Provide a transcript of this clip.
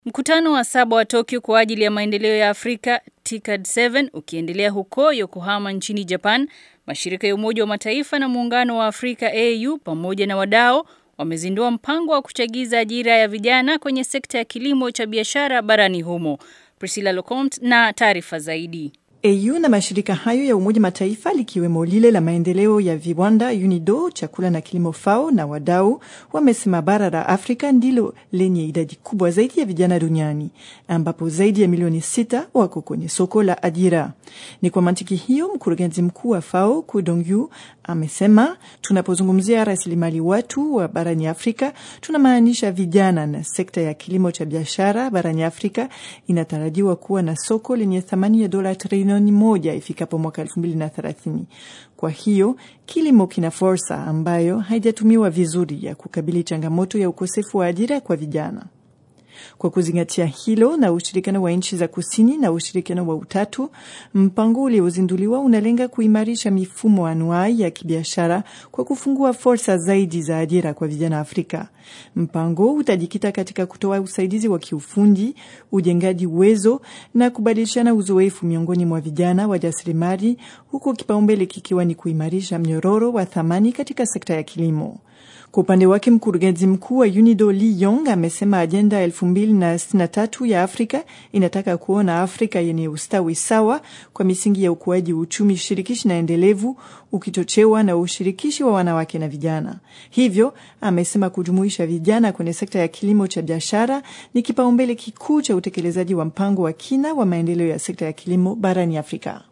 Mkutano wa saba wa Tokyo kwa ajili ya maendeleo ya Afrika TICAD 7 ukiendelea huko Yokohama nchini Japan, mashirika ya Umoja wa Mataifa na Muungano wa Afrika AU pamoja na wadau wamezindua mpango wa kuchagiza ajira ya vijana kwenye sekta ya kilimo cha biashara barani humo. Priscilla Locomte na taarifa zaidi. AU na mashirika hayo ya Umoja Mataifa likiwemo lile la maendeleo ya viwanda UNIDO, chakula na kilimo FAO na wadau wamesema bara la Afrika ndilo lenye idadi kubwa zaidi ya vijana duniani ambapo zaidi ya milioni sita wako kwenye soko la ajira. Ni kwa mantiki hiyo, mkurugenzi mkuu wa FAO Ku Dongyu amesema tunapozungumzia rasilimali watu wa barani Afrika tunamaanisha vijana, na sekta ya kilimo cha biashara barani Afrika inatarajiwa kuwa na soko lenye thamani ya dola trilioni moja ifikapo mwaka elfu mbili na thelathini. Kwa hiyo kilimo kina fursa ambayo haijatumiwa vizuri ya kukabili changamoto ya ukosefu wa ajira kwa vijana. Kwa kuzingatia hilo na ushirikiano wa nchi za kusini na ushirikiano wa utatu, mpango uliozinduliwa unalenga kuimarisha mifumo anuai ya kibiashara kwa kufungua fursa zaidi za ajira kwa vijana Afrika. Mpango utajikita katika kutoa usaidizi wa kiufundi, ujengaji uwezo na kubadilishana uzoefu miongoni mwa vijana wajasiriamali, huku kipaumbele kikiwa ni kuimarisha mnyororo wa thamani katika sekta ya kilimo. Kwa upande wake mkurugenzi mkuu wa UNIDO Lee Yong amesema ajenda elfu mbili na sitini na tatu ya Afrika inataka kuona Afrika yenye ustawi sawa kwa misingi ya ukuaji uchumi shirikishi na endelevu ukichochewa na ushirikishi wa wanawake na vijana. Hivyo amesema kujumuisha vijana kwenye sekta ya kilimo cha biashara ni kipaumbele kikuu cha utekelezaji wa mpango wa kina wa maendeleo ya sekta ya kilimo barani Afrika.